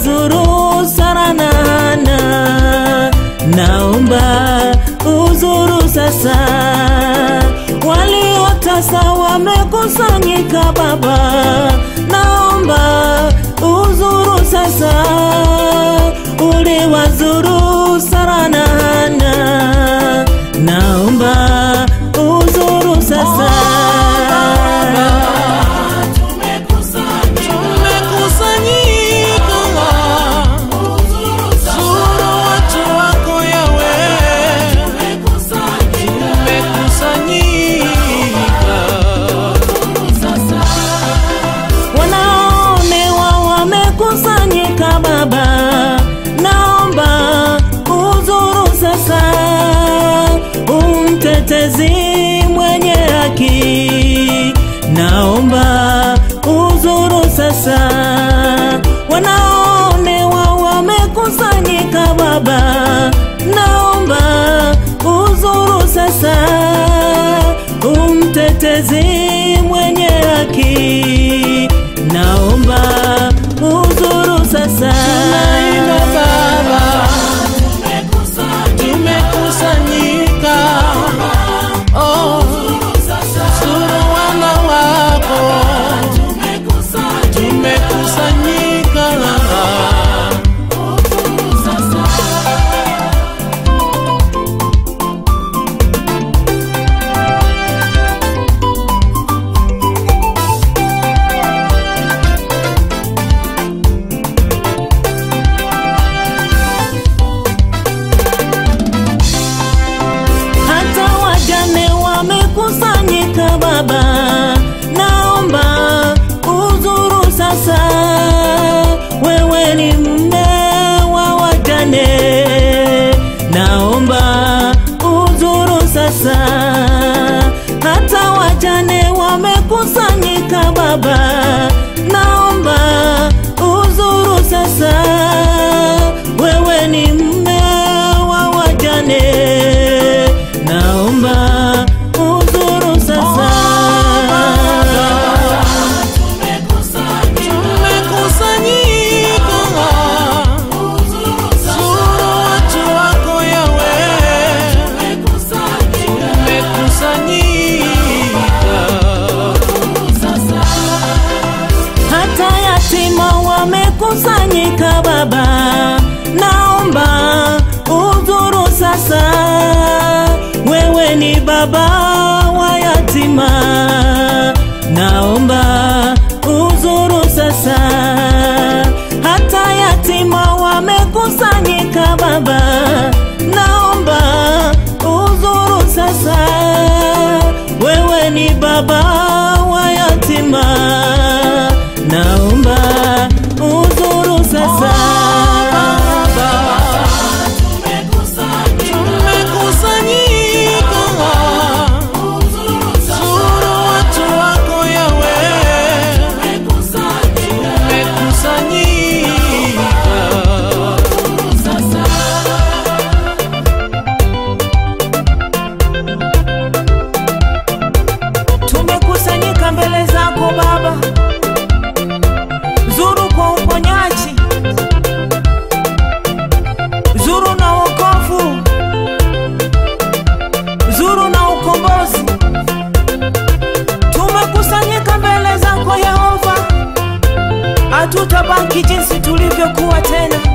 uliwazuru Sara na Hana, naomba uzuru sasa. Waliotasa wamekusanyika Baba, naomba uzuru sasa. Uliwazuru Sara na Hana, naomba uzuru sasa. Tumekusanyika zuru watu wako Yawe, tumekusanyika wanaonewa wamekusanyika Baba, naomba uzuru sasa. Umtetezi mwenye haki, naomba uzuru sasa. Wanaonewa wamekusanyika Baba, naomba uzuru sasa. Umtetezi mwenye haki, naomba uzuru sasa. Tunaimba Baba, tumekusanyika oh, zuru wana wako, tumekusanyika hata wajane wamekusanyika Baba, naomba uzuru sasa. Wewe ni mme wa wajane, naomba uzuru sasa. Hata wajane wamekusanyika Baba, naomba uzuru sasa. Wewe ni mme wa wajane, naomba uzuru sasa. tumekusanyika zuru watu wako Yawe, tumekusanyika hata yatima wamekusanyika Baba, naomba udhuru sasa. Wewe ni baba wa yatima, naomba udhuru sasa. Hata yatima wamekusanyika Baba, naomba udhuru sasa. Wewe ni baba wa yatima, naomba udhuru sasa. tumekusanyika zuru watu wako Yawe, tumekusanyika Tumekusanyika mbele zako Baba, zuru kwa uponyaji, zuru na wokovu, zuru na ukombozi. Tumekusanyika mbele zako Yehova, hatutabaki jinsi tulivyokuwa tena.